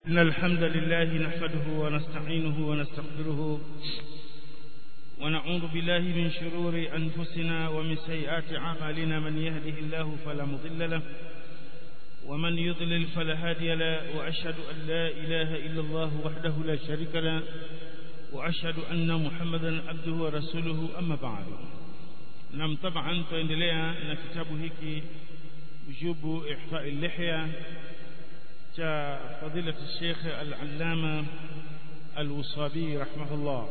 إن الحمد لله نحمده ونستعينه ونستغفره ونعوذ بالله من شرور أنفسنا ومن سيئات أعمالنا من يهده الله فلا مضل له ومن يضلل فلا هادي له وأشهد أن لا إله إلا الله وحده لا شريك له وأشهد أن محمدا عبده ورسوله أما بعد نعم طبعا تندلea na kitabu hiki وجوب إحفاء اللحية cha فضيلة الشيخ العلامة الوصابي رحمه الله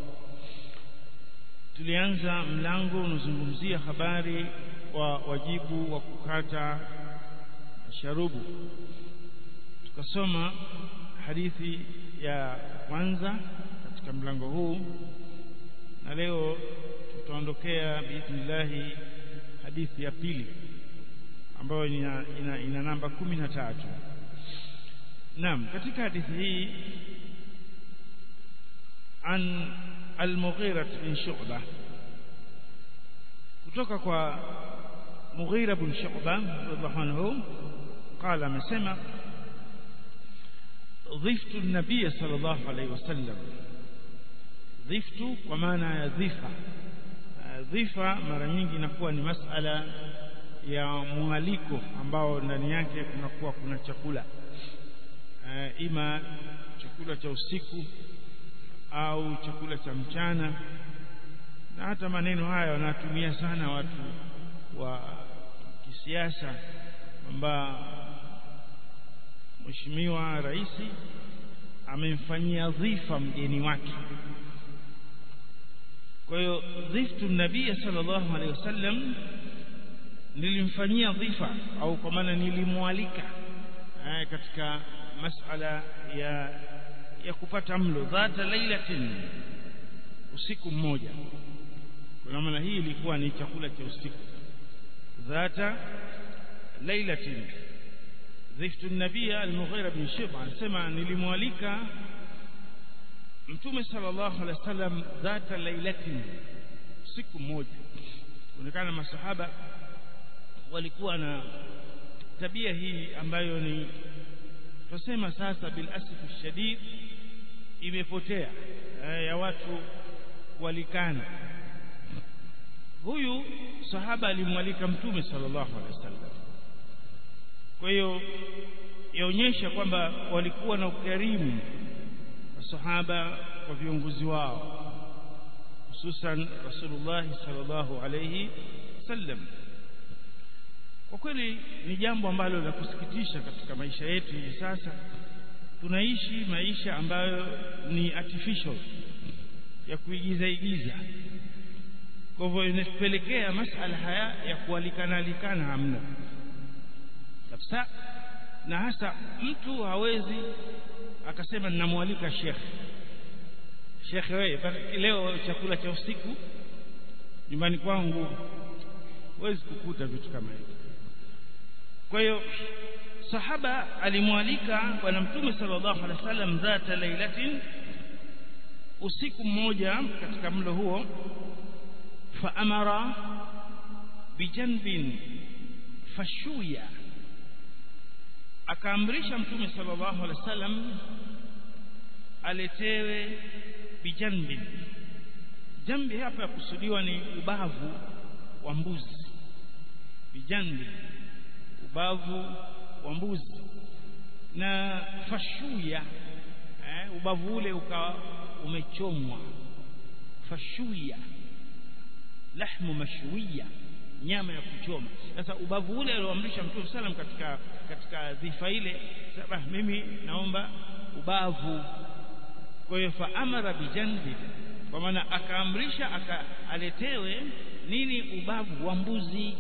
tulianza mlango unazungumzia habari wa wajibu wa kukata sharubu tukasoma hadithi ya kwanza katika mlango huu na leo tutaondokea biidhnillahi hadithi ya pili ambayo ina, ina, ina namba kumi na tatu naam katika hadithi hii an al-Mughira bin Shu'ba kutoka kwa Mughira bin Shu'ba radhiallahu anhu قال amesema dhiftu an-nabiy sallallahu alayhi wasallam dhiftu kwa maana ya dhifa dhifa mara nyingi inakuwa ni masala ya mwaliko ambao ndani yake kunakuwa kuna chakula ima chakula cha usiku au chakula cha mchana na hata maneno haya wanatumia sana watu wa kisiasa kwamba mheshimiwa rais amemfanyia dhifa mgeni wake kwa hiyo dhiftu nabii sallallahu alaihi wasallam nilimfanyia dhifa au kwa maana nilimwalika katika masala ya ya kupata mlo dhata lailatin usiku mmoja kwa maana hii ilikuwa ni chakula cha usiku dhata lailatin dhiftu nabia al-Mughira bin Shib'a anasema nilimwalika mtume sallallahu alaihi wasallam dhata lailatin usiku mmoja kuonekana masahaba walikuwa na tabia hii ambayo ni tusema sasa bil asfi shadid imepotea ya watu kualikana huyu sahaba alimwalika mtume sallallahu alaihi wasallam kwa hiyo yaonyesha kwamba walikuwa na ukarimu masahaba kwa viongozi wao hususan rasulullah sallallahu alaihi wasallam kwa kweli ni jambo ambalo la kusikitisha katika maisha yetu hivi sasa tunaishi maisha ambayo ni artificial ya kuigiza igiza kwa hivyo inapelekea masala haya ya kualikana alikana hamna kabisa na hasa mtu hawezi akasema ninamwalika shekhe shekhe wewe leo chakula cha usiku nyumbani kwangu huwezi kukuta vitu kama hivi kwa hiyo sahaba alimwalika bwana mtume sallallahu alaihi wasallam dhata lailatin usiku mmoja katika mlo huo fa amara bijanbin fashuya akaamrisha mtume sallallahu alaihi wasallam aletewe bijanbin jambi hapa kusudiwa ni ubavu wa mbuzi bijanbi ubavu wa mbuzi na fashuya eh, ubavu ule ukawa umechomwa fashuya lahmu mashwiya nyama ya kuchoma sasa ubavu ule alioamrisha mtume sallam katika katika dhifa ile sasa mimi naomba ubavu kwa hiyo fa amara bijanbi kwa maana akaamrisha aka aletewe nini ubavu wa mbuzi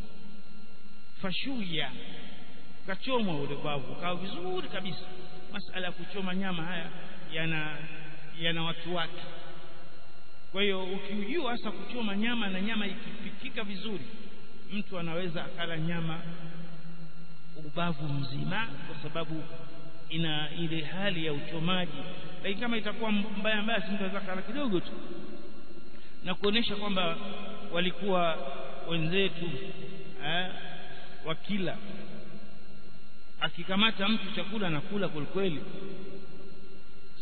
fashuya kachomwa ule bavu kawa vizuri kabisa masala ya kuchoma nyama haya yana yana watu wake kwa hiyo ukijua hasa kuchoma nyama na nyama ikipikika vizuri mtu anaweza akala nyama ubavu mzima kwa sababu ina ile hali ya uchomaji lakini kama itakuwa mbaya mbaya si mtu anaweza kala kidogo tu na kuonesha kwamba walikuwa wenzetu eh, wakila akikamata mtu chakula anakula kwelikweli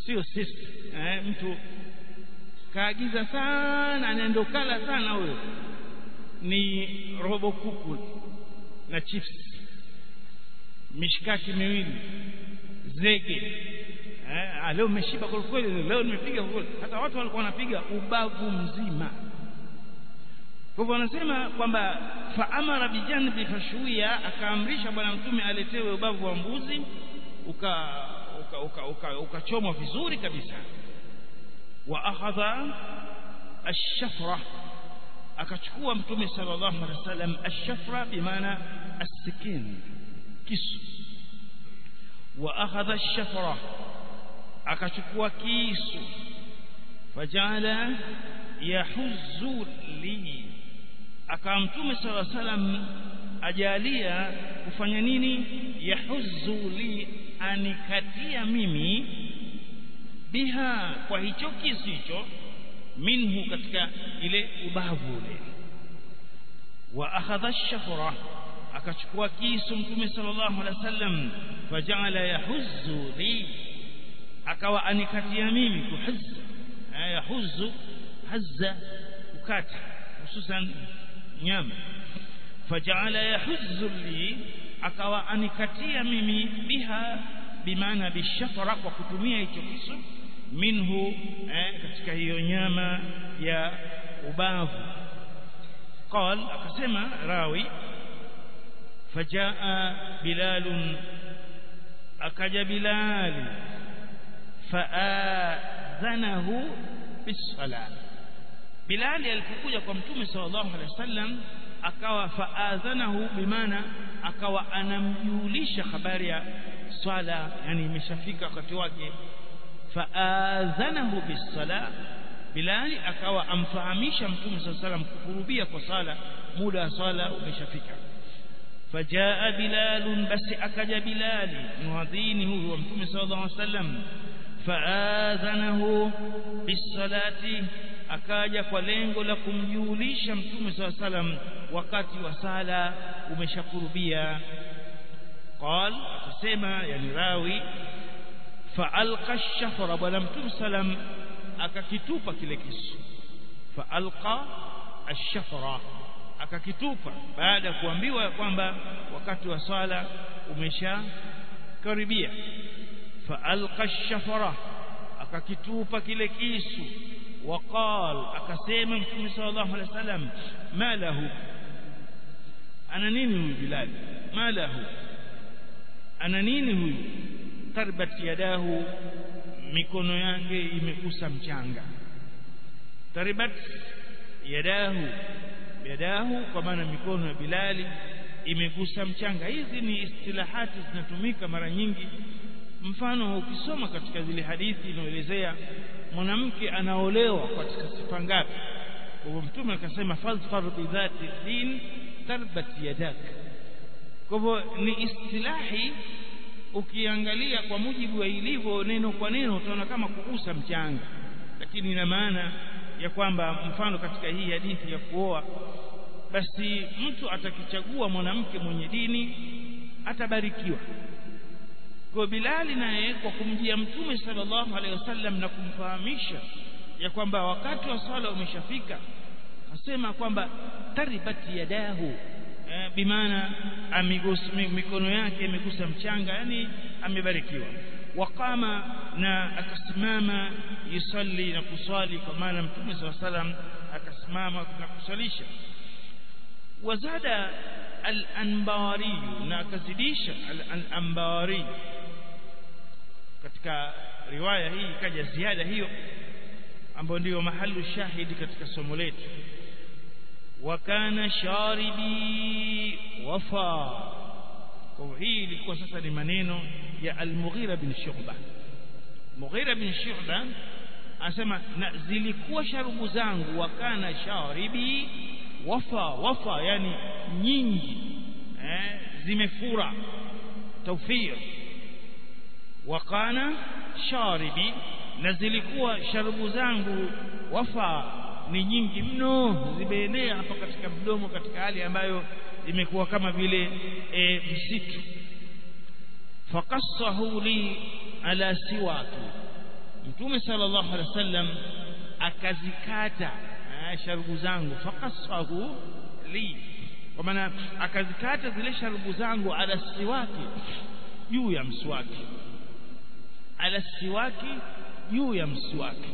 sio sisi eh, mtu kaagiza sana anaenda kala sana huyo ni robo kuku na chips mishikaki miwili zege eh, leo umeshiba kwa kweli leo nimepiga kwa kweli hata watu walikuwa wanapiga ubavu mzima kwa hivyo wanasema kwamba faamara bijanbi fashuia akaamrisha bwana mtume aletewe ubavu wa mbuzi uka ukachomwa uka, uka, uka vizuri kabisa wa akhadha ash-shafra akachukua mtume sallallahu alaihi wasallam ash-shafra bimaana as-sikin kisu wa akhadha ash-shafra akachukua kisu fajala yahuzzu li akawa mtume sallallahu alaihi wasallam ajalia kufanya nini yahuzzu li anikatia mimi biha kwa hicho kisu hicho minhu katika ile ubavu ule wa akhadha ash-shafra akachukua kisu mtume sallallahu alaihi wasallam fajala yahuzzu li akawa anikatia mimi kuhazza yahuzzu hazza kukata hususan nyama fajala yahuzzu li akawa anikatia mimi biha bimaana bishafara kwa kutumia hicho kisu minhu eh, katika hiyo nyama ya ubavu قال akasema rawi fajaa bilal akaja bilal faadhanahu bisala bilal alipokuja kwa mtume sallallahu alaihi wasallam akawa faadhanahu bimaana akawa anamjulisha habari ya swala yani imeshafika wakati wake faadhanahu bisala bilali akawa amfahamisha mtume sallallahu alaihi wasallam kukurubia kwa sala muda wa swala umeshafika fajaa bilal basi akaja bilali muadhini huyu wa mtume sallallahu alaihi wasallam faadhanahu bisalati akaja kwa lengo la kumjulisha mtume sallallahu alaihi wasallam wakati wa sala umeshakurubia قال akasema yani rawi faalqa ash-shafra bwana mtume sallam akakitupa kile kisu faalqa ash-shafra akakitupa baada ya kuambiwa kwamba wakati wa swala umesha karibia faalqa ash-shafra akakitupa kile kisu وقال akasema mtume sallallahu alaihi wasallam ma lahu ana nini huyu bilal ma lahu ana nini huyu tarbat yadahu mikono yake imekusa mchanga tarbat yadahu yadahu kwa maana mikono ya bilali imegusa mchanga hizi ni istilahati zinatumika mara nyingi mfano ukisoma katika zile hadithi inaelezea mwanamke anaolewa katika sifa ngapi kwa hivyo mtume akasema fadhfar bidhati din tarbat yadak kwa hivyo ni istilahi ukiangalia kwa mujibu wa ilivyo neno kwa neno utaona kama kugusa mchanga lakini ina maana ya kwamba mfano katika hii hadithi ya kuoa basi mtu atakichagua mwanamke mwenye dini atabarikiwa kwa Bilali naye kwa kumjia mtume sallallahu alaihi wasallam na kumfahamisha ya kwamba wakati wa swala umeshafika asema kwamba taribati yadahu eh, bimaana mikono yake imegusa mchanga yani amebarikiwa waqama na akasimama yusalli na kuswali kwa maana mtume sallallahu alaihi wasallam akasimama na kuswalisha wazada al-anbari na akazidisha al-anbari katika riwaya hii ikaja ziada hiyo ambayo ndiyo mahalu shahidi katika somo letu wakana sharibi wafa kwa hii ilikuwa sasa ni maneno ya al-Mughira bin Shu'ba Mughira bin Shu'ba anasema na zilikuwa sharubu zangu wakana sharibi wafa wafa yani nyingi eh, zimefura tawfir wakana sharibi na zilikuwa sharubu zangu wafa ni nyingi mno zimeenea hapa katika mdomo katika hali ambayo imekuwa kama vile e, msitu fakassahu li ala siwaki mtume sallallahu alaihi wasallam akazikata sharubu zangu faqasahu li kwa maana akazikata zile sharubu zangu ala siwaki juu ya mswaki ala siwaki juu ya mswaki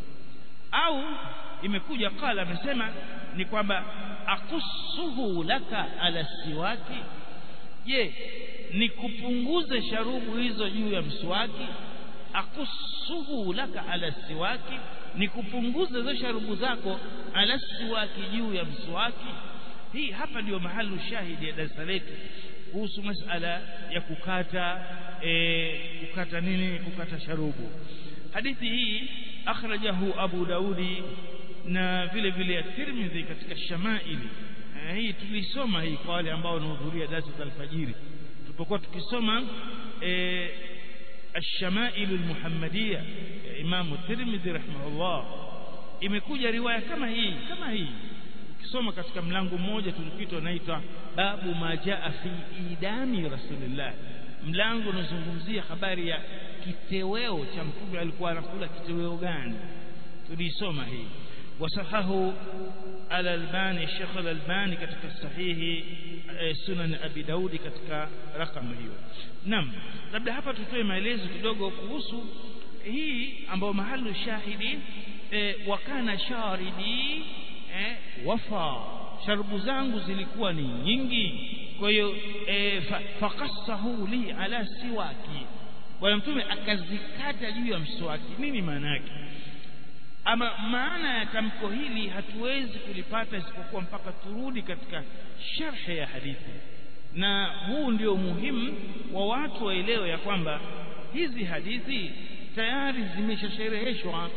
au imekuja qala amesema ni kwamba akussuhu laka ala siwaki je ni kupunguze sharubu hizo juu ya mswaki akussuhu laka ala siwaki ni kupunguza hizo sharubu zako ala siwaki juu ya mswaki hii hapa ndio mahali shahidi ya darasa letu kuhusu masala ya kukata e, kukata nini kukata sharubu hadithi hii akhrajahu Abu Daudi na vile vile Tirmidhi katika Shamaili e, hii tulisoma hii kwa wale ambao wanahudhuria darasa za alfajiri tulipokuwa tukisoma e, الشمائل المحمدية ya Imam Tirmidhi rahimahullah imekuja riwaya kama hii kama hii ukisoma katika mlango mmoja tulipita unaitwa babu majaa fi idami rasulillah mlango unazungumzia habari ya kiteweo cha mtume alikuwa anakula kiteweo gani tulisoma hii wasahahu al-Albani Sheikh al-Albani katika sahihi Sunan Abi Daudi katika rakamu hiyo naam labda hapa tutoe maelezo kidogo kuhusu hii ambayo mahali shahidi e, wakana sharidi e, wafa sharubu zangu zilikuwa ni nyingi kwa hiyo e, faqassahu li ala siwaki bwana mtume akazikata juu ya mswaki nini maana yake ama maana ya tamko hili hatuwezi kulipata isipokuwa mpaka turudi katika sharhe ya hadithi na huu ndio muhimu wa watu waelewe ya kwamba hizi hadithi tayari zimeshashereheshwa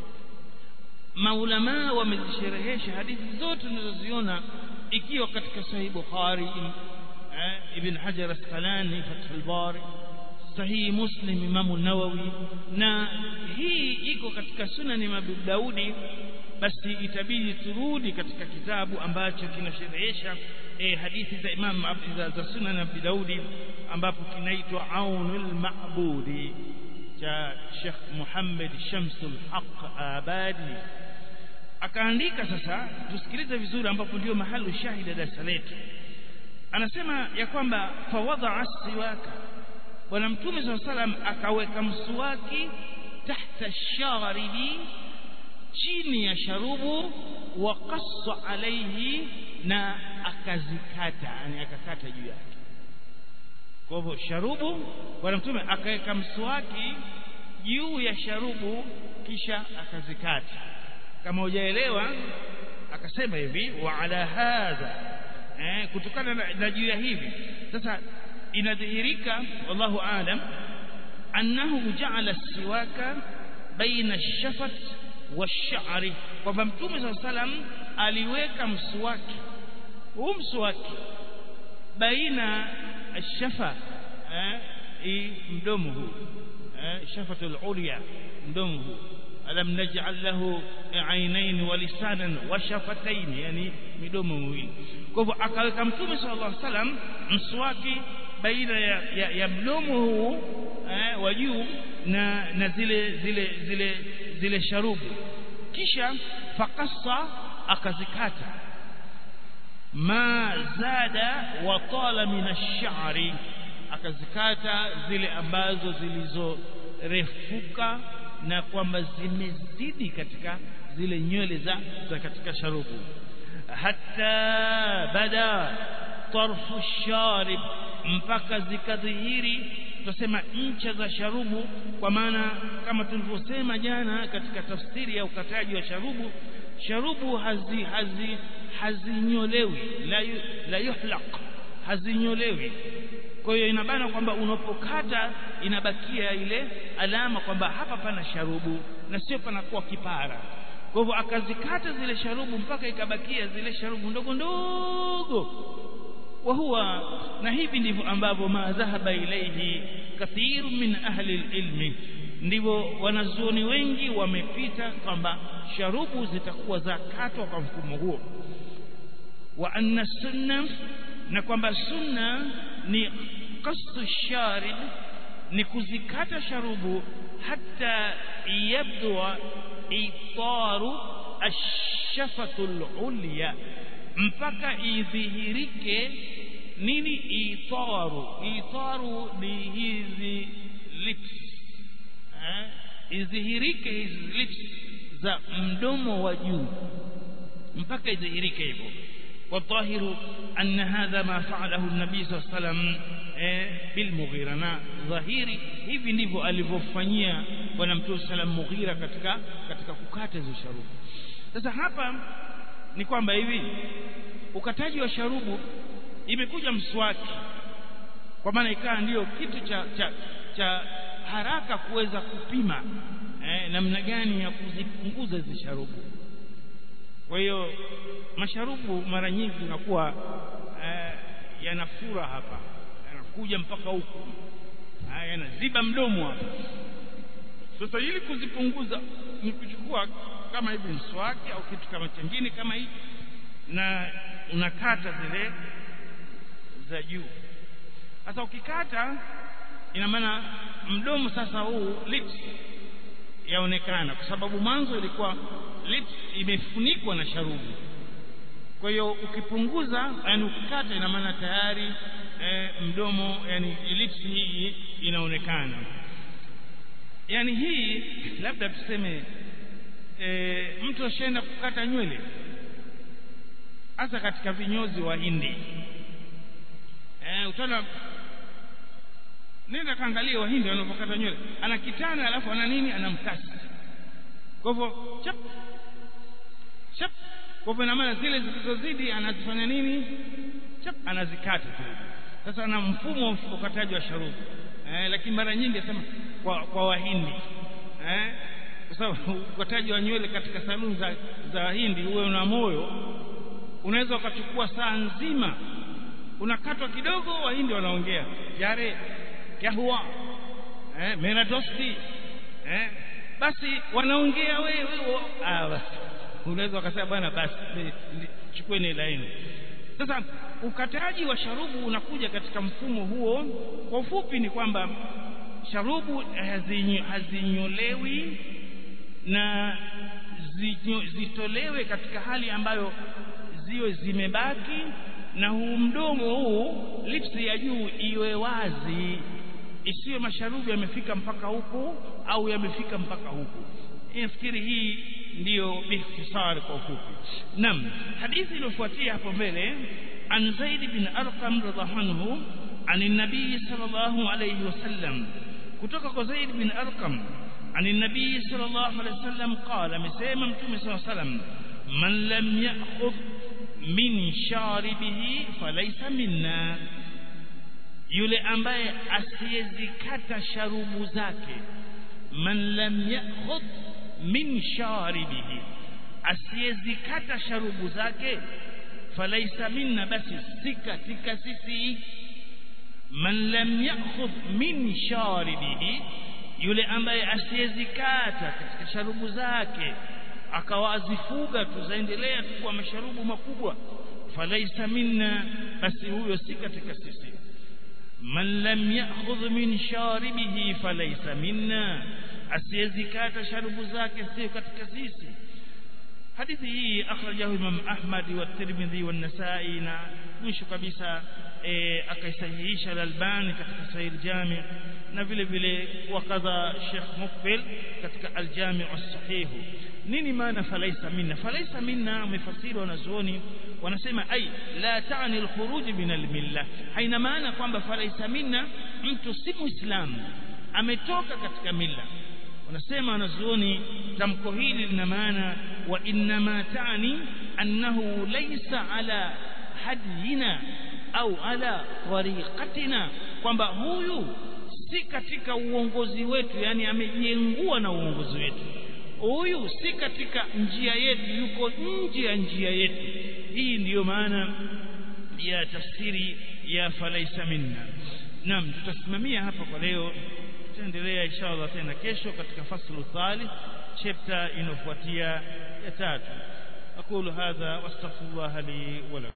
maulamaa wamezisherehesha hadithi zote tunazoziona ikiwa katika sahih bukhari eh, ibn hajar asqalani fathul bari sahihi muslim imamu nawawi na hii iko katika sunani abu daudi basi itabidi turudi katika kitabu ambacho kinasherehesha eh, hadithi za imam za, za sunan abi daudi ambapo kinaitwa aunul ma'budi cha Sheikh Muhammad Shamsul Haq Abadi akaandika sasa tusikilize vizuri ambapo ndio mahali shahida darasa letu anasema ya kwamba fawadha siwaka bwana mtume SAW salam akaweka mswaki tahta sharibi chini ya sharubu wa qassa alayhi na akazikata yani akakata juu yake kwa hivyo sharubu bwana mtume akaweka mswaki juu ya sharubu kisha akazikata kama hujaelewa akasema hivi wa ala hadha eh, kutokana na, na juu ya hivi sasa inadhihirika wallahu alam annahu ja'ala siwaka baina ash-shafat wash-sha'ri kwamba mtume saa salam aliweka mswaki huu mswaki baina ash-shafa eh, mdomo huu eh, shafatul ulya mdomo huu alam naj'al lahu ainain wa lisanan wa shafatayn yani midomo miwili kwa hivyo akaweka mtume sallallahu alaihi wasallam mswaki baina ya, ya, ya mdomo huu eh, wa juu na na zile zile zile zile sharubu kisha fakassa akazikata ma zada wa tala min ash-sha'ri akazikata zile ambazo zilizorefuka na kwamba zimezidi katika zile nywele za, za katika sharubu hatta bada tarfu sharib mpaka zikadhihiri tutasema ncha za sharubu kwa maana kama tulivyosema jana katika tafsiri ya ukataji wa sharubu sharubu hazi hazi hazinyolewi la, yu, la yuhlaq hazinyolewi kwa hiyo inabana kwamba unapokata inabakia ile alama kwamba hapa pana sharubu na sio panakuwa kipara kwa hivyo akazikata zile sharubu mpaka ikabakia zile sharubu ndogo ndogo wa huwa na hivi ndivyo ambavyo ma dhahaba ilaihi kathiru min ahli ilmi ndivyo wanazuoni wengi wamepita kwamba sharubu zitakuwa zakatwa kwa mfumo huo wa anna sunna na kwamba sunna ni qasdu sharib ni kuzikata sharubu hata yabdua itaru ashafatul ulya mpaka idhihirike nini itaru itaru ni hizi lips eh idhihirike hizi lips za mdomo wa juu mpaka idhihirike hivyo والظاهر أن هذا ما فعله النبي صلى الله عليه وسلم بالمغيرة na dhahiri hivi ndivyo alivyofanyia bwana mtume sallam Mughira katika katika kukata hizo sharubu sasa hapa ni kwamba hivi ukataji wa sharubu imekuja mswaki kwa maana ikawa ndiyo kitu cha cha, cha haraka kuweza kupima eh, namna gani ya kuzipunguza hizi sharubu kwa hiyo masharubu mara nyingi inakuwa eh, yanafura hapa yanakuja mpaka huku yanaziba mdomo hapa sasa ili kuzipunguza ni kuchukua kama hivi mswaki au kitu kama chengine kama hiki na unakata zile za juu sasa ukikata ina maana mdomo sasa huu lips yaonekana kwa sababu mwanzo ilikuwa lips imefunikwa na sharubu kwa hiyo ukipunguza yani ukikata ina maana tayari e, mdomo yani lips hii inaonekana yani hii labda tuseme e, mtu ashaenda kukata nywele hasa katika vinyozi wa Hindi eh utaona nenda kaangalia wahindi wanapokata nywele ana kitana alafu ana nini ana mkasi kwa hivyo chap chap kwa hivyo ina maana zile zilizozidi anazifanya nini chap anazikata zile sasa ana mfumo wa ukataji wa sharubu eh, lakini mara nyingi asema kwa, kwa wahindi eh, kwa sababu ukataji wa nywele katika saluni za, za wahindi uwe una moyo unaweza ukachukua saa nzima unakatwa kidogo wahindi wanaongea yare kya huwa eh, mera dosti eh, basi wanaongea wewe ah, basi unaweza ukasema bwana basi chukueni laini sasa ukataji wa sharubu unakuja katika mfumo huo kwa ufupi ni kwamba sharubu hazinyo, hazinyolewi na zinyo, zitolewe katika hali ambayo ziwe zimebaki na huu mdomo huu lips ya juu iwe wazi isiwe masharubu yamefika mpaka huku au yamefika mpaka huku nafikiri hii ndiyo bihtisar kwa ufupi nam hadithi iliyofuatia hapo mbele an zaid bin arqam radhiallahu anhu عن النبي صلى الله عليه وسلم kutoka kwa Zaid bin Arqam عن النبي صلى الله عليه وسلم قال مسيما متوم صلى الله عليه وسلم من لم يأخذ من شاربه فليس منا yule ambaye asiyezikata sharubu zake man lam ya'khudh min sharibihi asiyezikata sharubu zake falaisa minna basi si katika sisi man lam ya'khudh min sharibihi yule ambaye asiyezikata katika sharubu zake akawazifuga tuzaendelea tu kwa masharubu makubwa falaisa minna basi huyo si katika sisi man lam ya'khudh min sharibihi falaisa minna asiyezikata sharubu zake sio katika sisi hadithi hii akhrajahu imam ahmad wa tirmidhi wa nasai na mwisho kabisa e, akaisahihisha al-albani katika sahih jami na vile vile wakadha Sheikh Mukbil katika al-Jami' as-Sahih nini maana falaisa minna falaisa minna mifasiri wanazuoni wanasema ai la taani al-khuruj min al-milla haina maana kwamba falaisa minna mtu si muislamu ametoka katika milla wanasema wanazuoni tamko hili lina maana wa inma taani annahu laysa ala hadina au ala tariqatina kwamba huyu si katika uongozi wetu yani amejengua na uongozi wetu huyu si katika njia yetu yuko nje ya njia yetu hii ndiyo maana ya tafsiri ya falaisa minna naam tutasimamia hapa kwa leo tutaendelea inshallah tena kesho katika faslu thalith chapter inayofuatia ya tatu aqulu hadha wastaghfirullah li wa